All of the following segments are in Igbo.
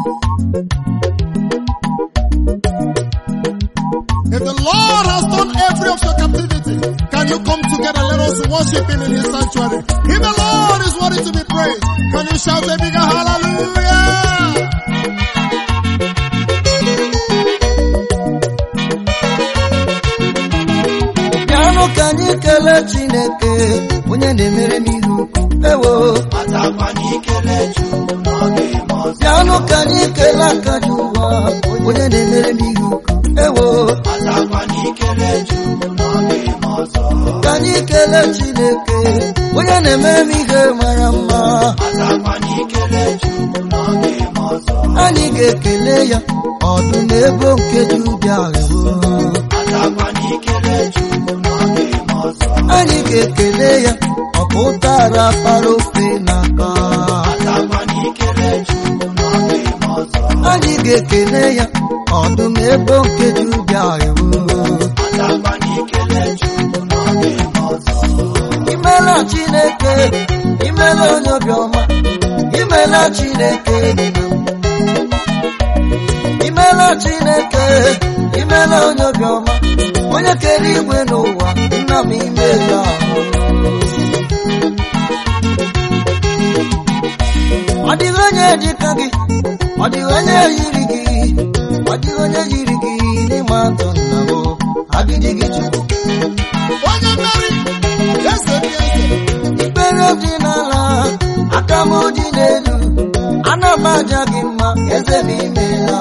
If the Lord has done every of your captivity, can you come together? Let us worship Him in His sanctuary. If the Lord is worthy to be praised, can you shout a bigger hallelujah? bịanụ ka anyị kelee chineke onye na-emere m ihe ukwu ewo bịanụ ka anyị kelee aka ji ụwa onye na-emere m ihe ukwu ewo ka anyị kelee chineke onye na-emere m ihe mara mma anyị ga-ekele ya ọdụm ebo nke dị ubi ahụ anyị ga-ekele ya ọpụtara para ofe n'aka anyị ga-ekele ya ọdụm ebo nke dị ubi ahụ imela chineke imela onye obiọma imela chineke imela chineke imela onye obiọma onye kere igwe n'ụwa nna m imela ọ dịghị onye dịka gị ọ dịghị onye yiri gị ọ dịghị onye yiri gị n'ịma atụ nna m agịdị gị chukwu Onye mmeri, eze dị eze. ikpere dị n'ala aka m dị n'elu ana m aja gị mma eze m imela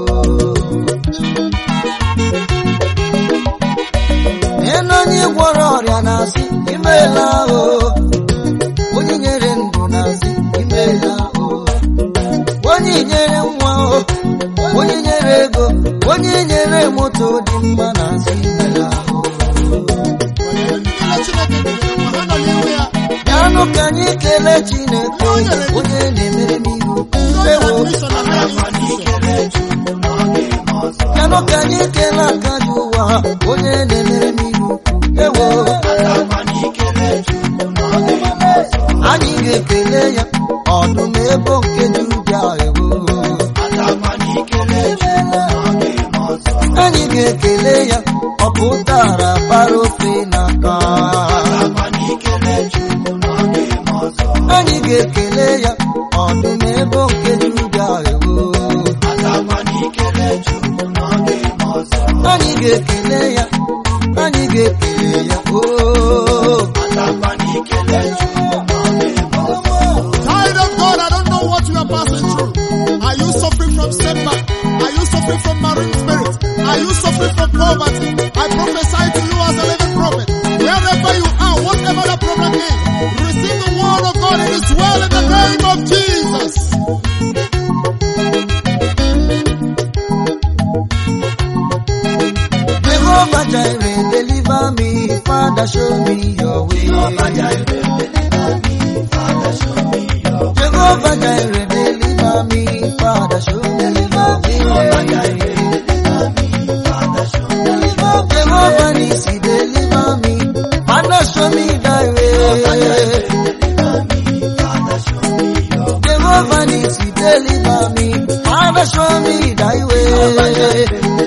elu onye gwọrọ ọrịa na-asị imela o onye nyere ndụ na-asị imela o onye nyere nwa o onye nyere ego onye nyere moto dị mma na-asị imela o Ndị niile Chineke nyere nwa ha nọ n'ihu ya. bịanụ ka anyị kelee chineke onye na-emere m ihu Ndị onye ewo admission na higher institution. bịanụ ka anyị kelee aka dị ụwa onye na-emere m ihu ewo anyị ga-ekele ya ọdụm ebo nke dị ubi ewo anyị ga-ekele ya ọ pụtara bara ofe n'aka anyị ga-ekele ya ọdụm ebo nke dị ubi ewo anyị ga-ekele ya anyị ga-ekele ya oo Child of God, I don't know what you are passing through. Are you suffering from setback? Are you suffering from marine spirit? Are you suffering from poverty? I prophesy to you as a living prophet. Wherever you are, whatever the problem is, receive the word of God. It is well in the name of Jesus. Jehovah Jireh, deliver me, Father, show me your way. Jehovah Jireh, deliver me, Father, show me your way. Jehovah Jireh, deliver me, Father, show me your way. Jehovah Jireh, deliver me, Father, show me your way. Jehovah Nissi, deliver me, Father, show me thy way. Jehovah Nissi, deliver me, Father, show me thy way.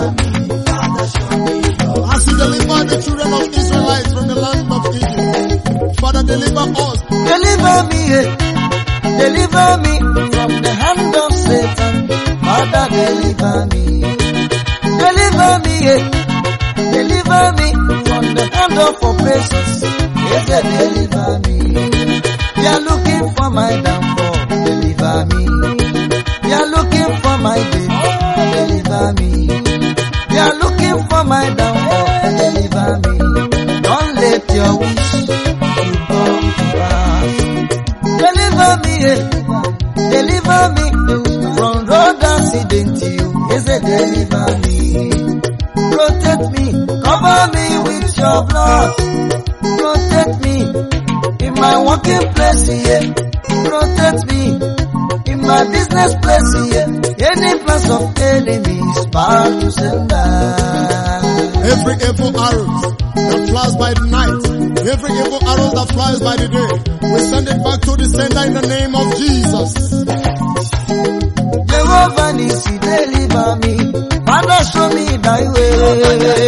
As you deliver the children of Israelites from the land of Egypt, Father, deliver us. Deliver me, eh, deliver me from the hand of Satan. Father, deliver me. Deliver me, eh, deliver me from the hand of oppressors. Yes, eh, deliver me. They are looking for my downfall. Deliver me. They are looking for my death. Deliver me. They are looking for my downfall. Deliver me. Don't let your wish to come to pass. Deliver me, eh. deliver me from road accident. You is a deliver me. Protect me, cover me with your blood. Protect me in my working place here. Protect me in my business place here. Any plans of enemies bound to sender. Every evil arrow that flies by the night, every evil arrow that flies by the day, we send it back to the sender in the name of Jesus. Jehovah Nisi, deliver me. Father, show me thy way.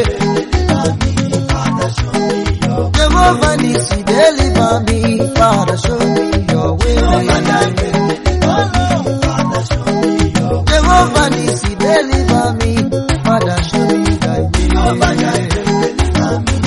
Jehovah Nisi, deliver me. Father, show me your way. Jehovah Nisi, deliver me. Father, show me thy way.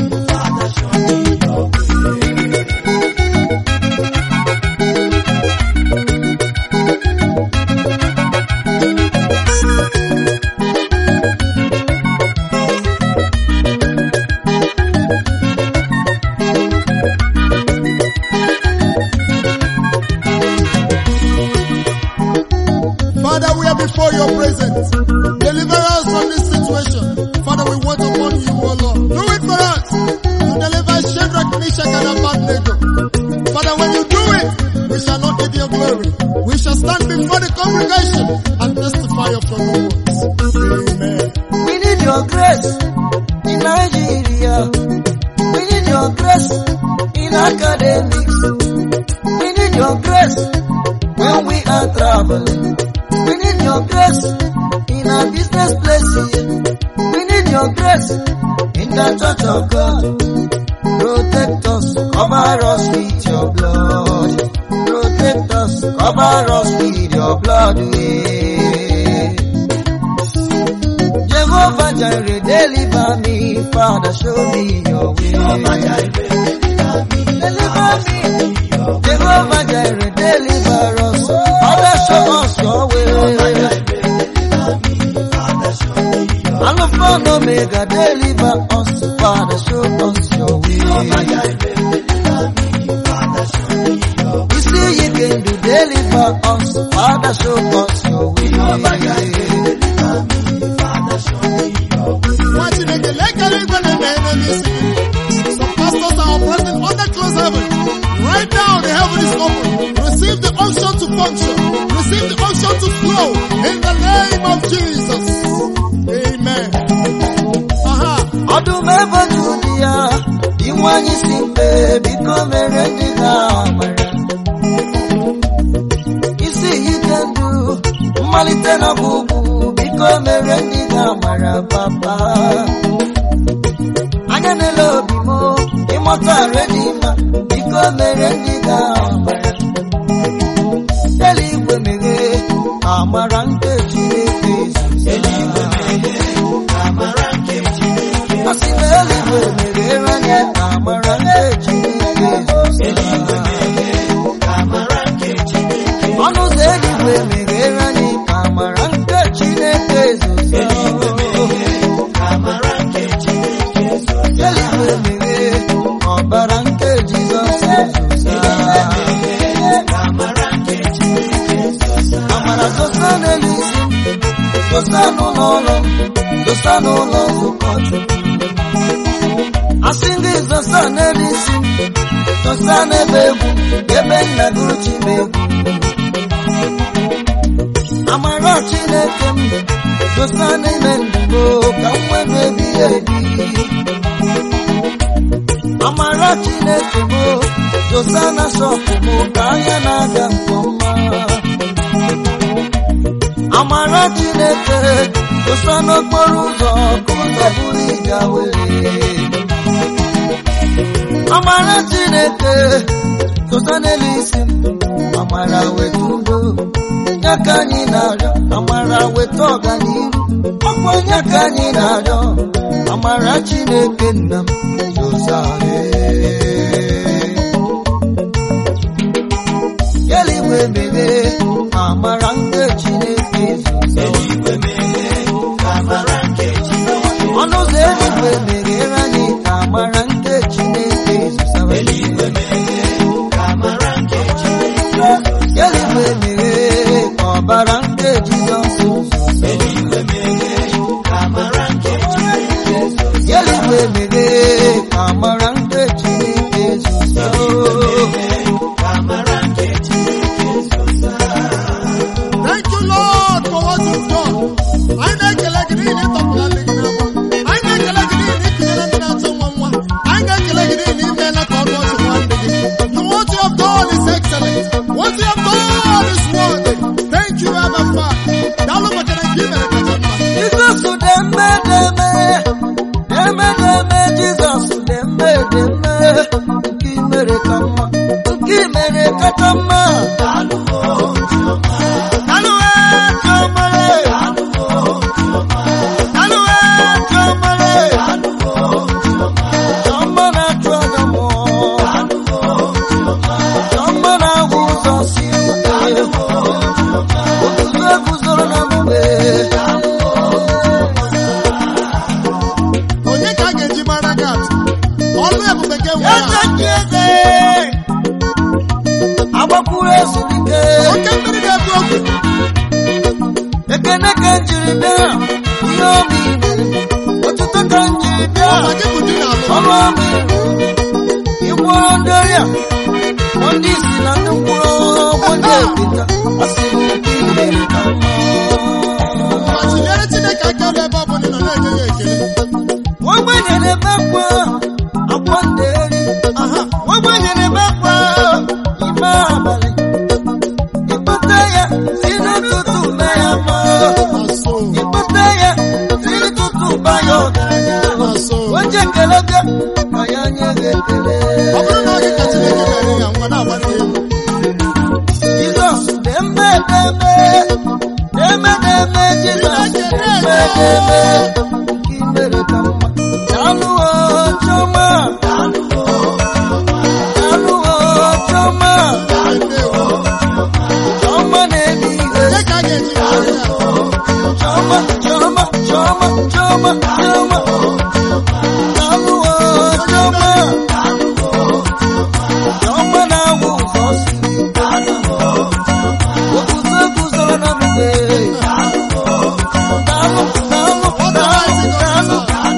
Father, we are before your presence. Deliver us from this situation. Father, we wait upon you, O Lord. Do it for us. To deliver Shadrach, Meshach, and Abednego. Father, when you do it, we shall not need your glory. We shall stand before the congregation and testify of your good works. Amen. We need your grace in Nigeria. We need your grace in academics. We need your grace when we are traveling. We need your grace in our business places. We need your grace in the church of God. Protect us, cover us with your blood. Protect us, cover us with your blood. eh. Jehovah Jireh, deliver me. Father, show me your way. Deliver me. Jehovah Jireh, deliver us. Father, show us your way. Alpha and Omega, deliver us. Father, show us your way. You see you can do, deliver us. Father, show us your way. Nwa Chineke, lekere igwe na-eme ihe n'isi gị. Some pastors are operating under closed heaven. Right now, the heaven is open. Receive the unction to function. Receive the unction to flow. In the name of Jesus. Amen. Aha. ọdụm ebe jụrụ ya inwe anyị si mkpe biko mere ndị ga-amara isi ike ndụ mmalite na ọgwụgwụ biko mere ndị ga-amara papa anya na-ele obi m ịmụta redi mma biko mere ndị ga-amara eluigwe meghee amara nke Chineke ezuzo Asị na eluigwe meghere anya amara nke Chineke ezuzo ọnụ ụzọ eluigwe meghere anyị amara nke Chineke ezuzo eluigwe meghee ọbara nke Jizọs ezuzo amara zosa n'elu isi m zosa n'ụlọ ụlọ m zosa n'ụlọ nzukọ Chukwu asị ndị zosa n'elu isi m zosa n'ebe egwu ebe nna gụrụ chi m egwu amara Chineke m zosa n'ime ndụ m ka m nwee ebighị ebi amara Chineke m zosa na shọpụ m ka anya na-aga nke ọma amara Chineke dosa n'okporo ụzọ ka ụzọ bụrụ ịga were amara Chineke dosa n'elu isi m amara weta udo ya ka anyị na-arịọ amara weta ọganihu ọkwa ya ka anyị na-arịọ amara Chineke nna m dosa eluigwe meghee amara nke Chineke ezuzo ọnụ ụzọ eluigwe meghere anyị ka amara nke Chineke ezuzo eluigwe meghee ka ọbara nke Jizọs ezuzo eluigwe meghee ka amara nke Chineke ezuzo Thank you, Lord, for what you've done. Anyị na-ekele gị n'ihi na ịtọpụla ndị gị n'afọ. Anyị na-ekele gị n'ihi na ịkụnyere ndị na-achọ nwa nwa. Anyị na-ekele gị n'ihi na imeela ka ọnụ ọchị nwa ndị gị. And what you have done is excellent. What you have done is worthy. Thank you, Abba Father. Daalụ kacha mma Alụwe chiọmale Alụwe chiọmale Chiọma na-achụ aja mmụọ Chiọma na-agwụ ụzọ si Oguzo eguzoro na mgbe onye ka a ga-eji mara gị atụ ọlụ ebube gị enwe ya Eze ji eze agbakwuru ezulike oke mmiri na-ebu ogwe ekene ka m jiri bịa ihe omi otuto ka m jiri bịa ọma gị bụ di na alụ ọrụ omi ịgwọrọ ndị ọrịa kpọ ndị isi na ndị mkpụrụ ọgwụ ndị ekpenta asịrị nke imere ka mma ma chinyere chineke aka ebe ebe ọ bụla ị nọ na-enye ya ekele ogbenye na-ebe akwa akwa ndị eri aha ogbenye na-ebe akwa ime abalị ịkpata ya si n'ụtụtụ mee ya mma na so ịkpata ya si n'ụtụtụ ba ya ọgaranya na so onye ekele bịa ka ya nye gị ekele ọ bụrụ na oge ka chineke mere ya ngwa na-agbata egwu jizọs dị mme dị mme dị mme dị mme jizọs dị mme dị mme nke i mere ka mma daalụwo chiọma daalụwo chiọma ndewo chiọma na-eme ihe onye ka a ga-eji mara gị atụ chiọma chiọma chiọma chiọma chiọma daalụwo chiọma chiọma na-agwụ ụzọ siri oguzo guzoro na mgbe daalụ daalụ daalụ daalụ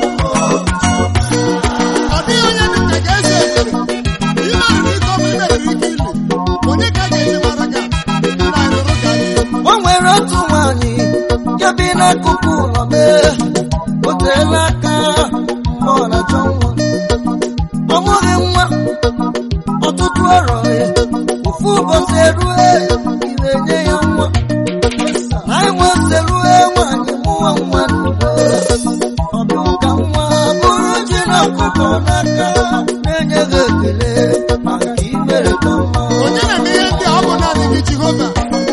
ọ dịghị onye dị ka ga-eze ekele imeriri ike ọma imeriri ike ili onye ka a ga-eji mara gị atụ nna anyị nụrụ ka anyị o nwere otu nwanyị ya bi n'akụkụ ụlọ mee o teela aka mgbe ọ na-achọ nwa ọ mụghị nwa ọtụtụ arọ ya ofu ụbọchị erue ire nye ya nwa anyị nwezi erue nwanyị mụọ nwa n'udo ọdụ ka nwa bụrụ ji na ọkụkọ n'aka na-enye gị ekele maka imere ka mma onye na-eme ihe ndị a ọ bụ naanị gị jehova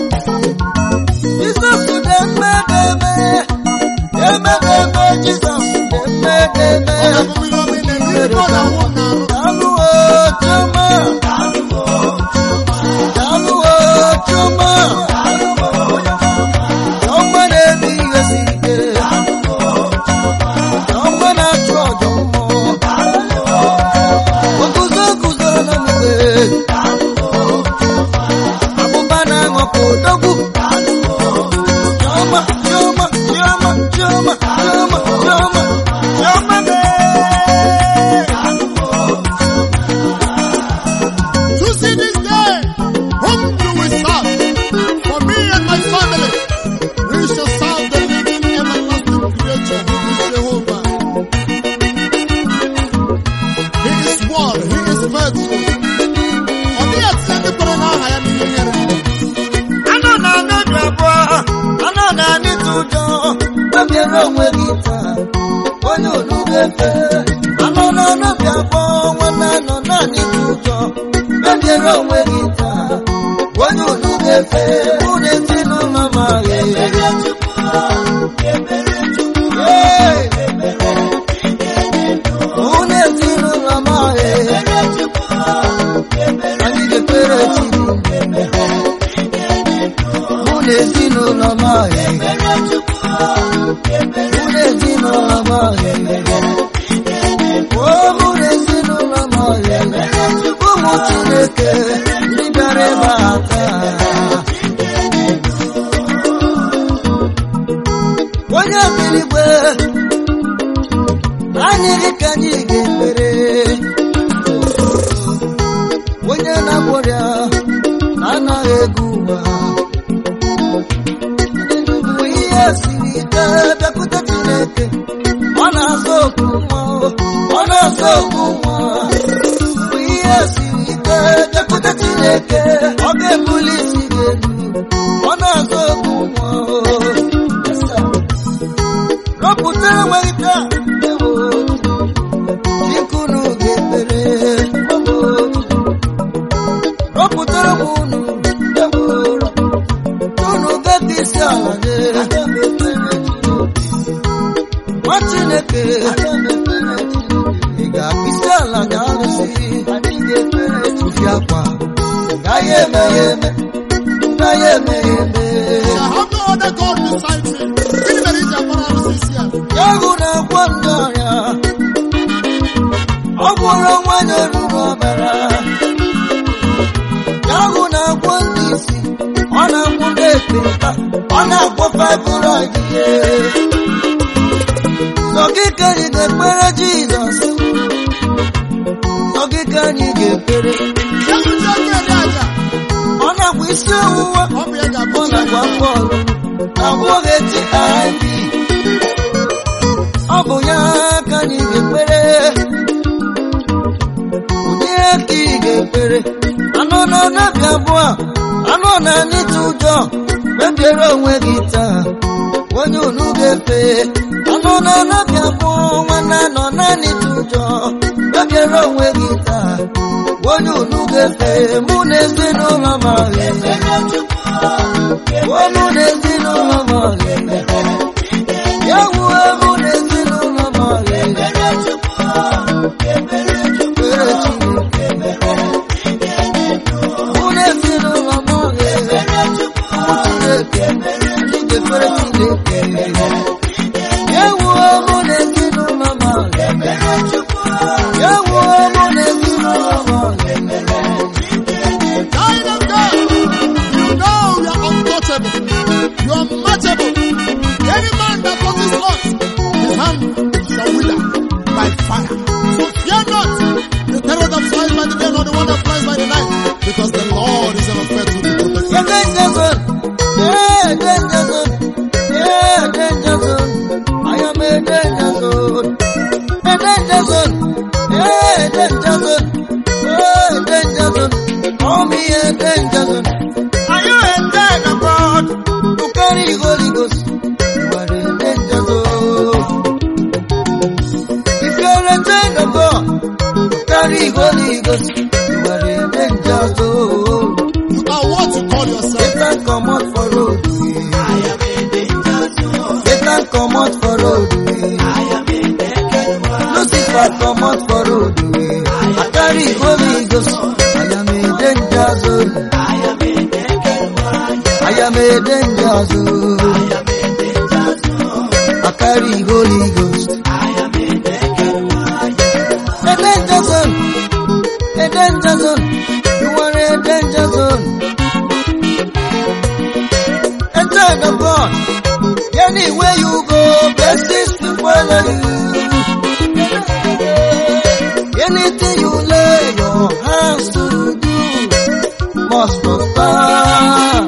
Jizọs dị mme dị eme, eme dị eme, Jizọs dị mme dị eme. ọ bụ mmiri omi na-eri ike ọ na-awụ m n'arụ Daalụwo Chiọma, daalụwo Chiọma, Chiọma na-eme ihe siri ike, Chiọma na-achụ ọjọ mmụọ, oguzo guzoro na mgbe, abụba na-aṅụpụ odogwu. Chioma, Chioma, Chioma, Chioma, Chioma, Chioma, Chioma mee. To see this day, whom do we serve? For me and my family, we shall serve the living everlasting creator who is Jehovah. He is one, he is faithful. Ọ dịghị eti ndị kwere n'aha ya n'ihe ihere. Anọ na anọdụ abụọ, anọ na anịtụ ụjọ, kpebiere onwe gị taa, onye olu ga-efe. Anọ na anọdụ abụọ, nwanne anọ na anịtụ ụjọ, kpebiere onwe gị taa, onye olu ga-efe. Mụ na ezinụlọ m agha Ee. Mụ na ezinụlọ m agha anyị ga-ekpere Chineke. mụ na ezinụlọ m ahụ mụ na ezinụlọ m ahụ o mụ na ezinụlọ m ahụ ụmụ Chineke ndị bịara ebe a taa onye birigwe anyị gị ka anyị ga-ekpere onye na-agwọrịa anaghị ego ụwa mgbe ihe siri ike bịakwute Chineke ọ na-azọ okwu nwa ọ na-azọ okwu nwa mgbe ihe siri ike bịakwute Chineke ọ ga-ebuli isi gị elu ọ na-azọ okwu nwa rọpụta enweghị taa ewo chikunu ga-ekpere rọpụtara m unu ewu ụlọ unu bepụ isi ala nye nwa chineke ị ga-akpụ isi ala nye alụsị tufi akwa gaghị eme ya eme gaghị eme ya eme I have no other God beside me. Gịnị mere iji akpọrọ arụsị isi ala? Agụ na-agwọ ndị ọrịa ọ gwọrọ nwanyị oruru ọbara agụ na-agwọ ndị isi ọ na-agwọ ndị ekpenta ọ na-agwọ fibroid ihe sọ gị ka anyị ga-ekpere Jizọs sọ gị ka anyị ga-ekpere Ewu ji ọkụ eri aja. ọ na-agwọ isi ọwụwa Ọ bụ ya ga-abụ ọ na-agwọ afọ ọrụrụ agwọghị HIV ọ bụ ya ka anyị ga-ekpere onye ka ị ga-ekpere anọ na anabi abụọ anọ na anịta ụjọ kpebiere onwe gị taa onye unu ga-efe anọ na anabi abụọ nwanne anọ na anịta ụjọ kpebiere onwe gị taa onye unu ga-efe mụ na ezinụlọ m ahụ Ọmụ na ezinụlọ m ọhịa ya wuo mụ na ezinụlọ m ọhịa ekpere Chineke mụ na ezinụlọ m ọhịa Chineke anyị ga-ekpere Chineke ya wuo mụ na ezinụlọ m ọhịa ya wuo mụ na ezinụlọ m ọhịa Child of God, you know you are untouchable. You are unmatchable. Any man that touches us, his hand shall wither by fire. So fear not the terror that flies by the day, nor the one that flies by the night, because the Lord is ever faithful to protect you. A danger zone. Yeah, danger zone. Yeah, danger zone. I am a danger zone. A danger zone. Yeah, danger zone. Oh, danger zone. Call me a danger zone. Are you a child of God? To carry Holy Ghost. You are a danger zone. If you are a child of God, to carry Holy Ghost. You are a danger zone. You are what you call yourself. Satan come out for road. Satan come out for road. Lucifer come out for road. I carry Holy Ghost. I am a danger zone. I am a danger zone. I carry Holy Ghost. A danger zone. A danger zone. You are a danger zone. A child of God. Anywhere you go, blessings will follow you. Anything you lay your hands to do must prosper.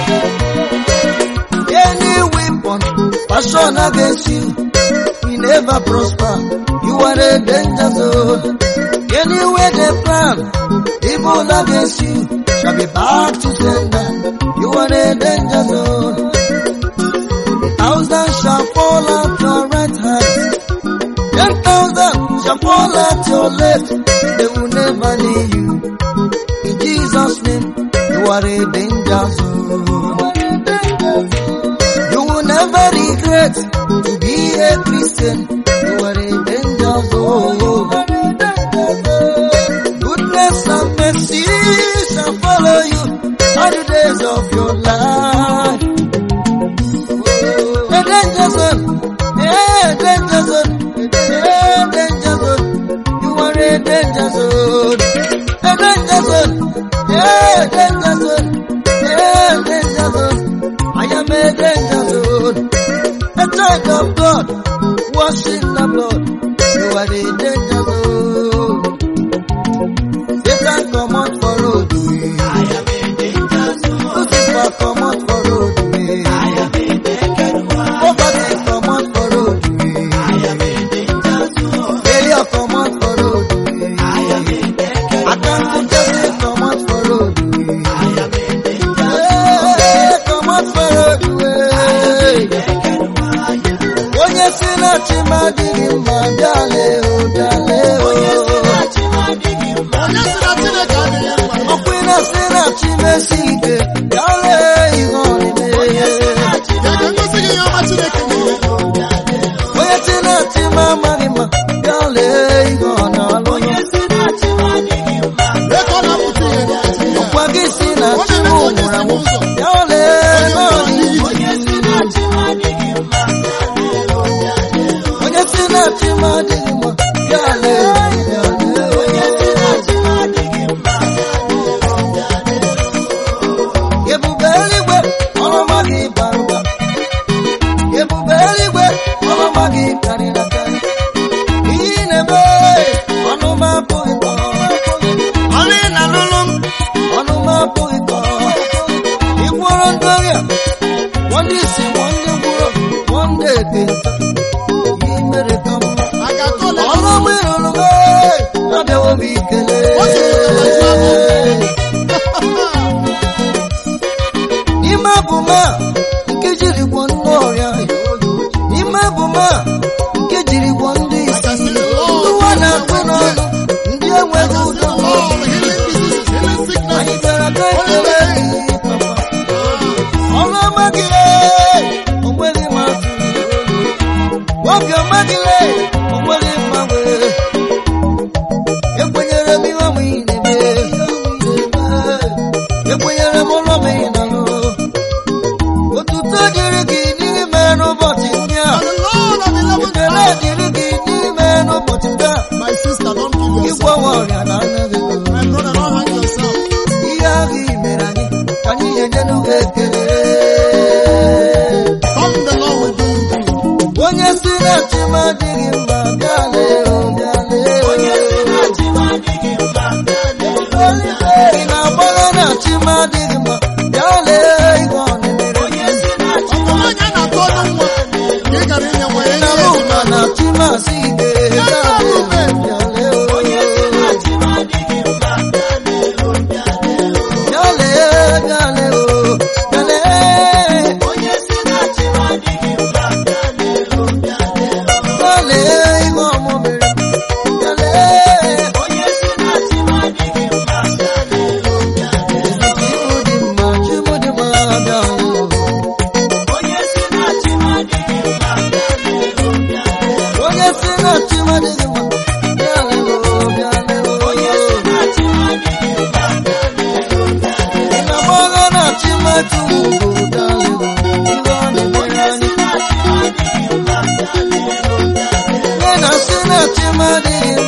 Any weapon fashioned against you will never prosper. You are a danger zone. Anywhere they plan evil against you shall be back to sender. You are a danger zone. Thousand shall fall at your right hand. Ten thousand shall fall at your left. They will never leave you. In Jesus' name, you are a danger zone. You will never regret to be a Christian. You are a danger zone. Goodness and mercy shall follow you all the days of your life. A danger zone, a danger zone, a danger zone. You are a danger zone, a danger zone, a danger zone, a danger zone. I am a danger zone, a child of God, washed in the blood. You are a danger zone. Satan come out for road. Lucifer come out for road. Poverty come out for road. Failure come out for road. Accountability come out for road. Hey, come out for road. Onye si na chi m adịghị mma bịale o bịale na-asị na chimesi ike ya lee ihe ọ na-eme Ya ka ngosi gị ihe ọma Chineke na-eme. onye si na chi m amaghị mma ya lee ihe ọ na-alụ Lee ka ọ na-apụta ihe n'ụbọchị ya. gwa gị si na chi m nwụrụ anwụ ya lee ebe ọ dị onye si na chi m adịghị mma ya lee ya lee ebube eluigwe ọlụma gị bara ụba ebube eluigwe ọlụma gị karịrị akarị ihe ị na-eme ọnụma apụghị kọ ọrụ ị na-alụlụ m ọnụma apụghị kọ ịgwọrọ ndị ọrịa gwọ ndị isi gwọ ndị gwụrụ gwọ ndị ekenta ihe mere ka mma A ga-akọ ole ọrụ m ịrụrụ m abịawo m ikele O jiri ụtaba jụọ n'ime abụma nke jiri gwọ ndị ọrịa n'ime abụma nke jiri gwọ ndị isi ụwa na-akpụ n'ọnụ ndị enweghị ụjọ Lord, healing diseases, healing anyị sicknesses. bịara ka ekele gị papa ọrụ ọma gị onweghị m atụ obi ọma gị onweghị mgbanwe ekwenyere m ihe ọmụ ị na-eme ekwenyere m ụlọ m ị na-alụ otuto dịrị gị n'ime n'ụbọchị ndị a And the Lord of the eleventh ekele hour. dịrị gị n'ime n'ụbọchị ndị a My sister, don't kill yourself. ịgwọwa ọrịa na anaghị My brother, don't hang yourself. ihe ahụ i mere anyị ka anyị ga-enye n'oge ekele Come, the Lord will do you good. onye si na chi m adịghị mma bịa lee o bịa lee onye si na chi m adịghị mma bịa lee ị na-agbagha na chi m adịghị mma bịa lee ihe ọ na-emere onye si na Ọ bụ nwaanyị a na-atụ ọnụ nwa ka ị gara inye nwa ya na ihe bụ eji ma na chi m asị ike bịa lee bịa lee onye si na chi m adịghị mma bịa lee o bịa lee bịa lee o bịa lee onye si na chi m adịghị mma bịa lee o bịa lee ihe ọmụ mere bịa lee onye si na chi m adịghị mma bịa lee o bịa lee chi m dị mma chi m dị mma bịa lee o onye si na chi m adịghị mma bịa lee o bịa lee onye si na chi m adịghị mma bịa lee o bịa lee onye si na chi m adịghị mma bịa lee o bịa lee ị na-agbagha na chi m atụghị ugo bịa lee o ihe ọ na-emere anyị onye na-asị na chi m adịghị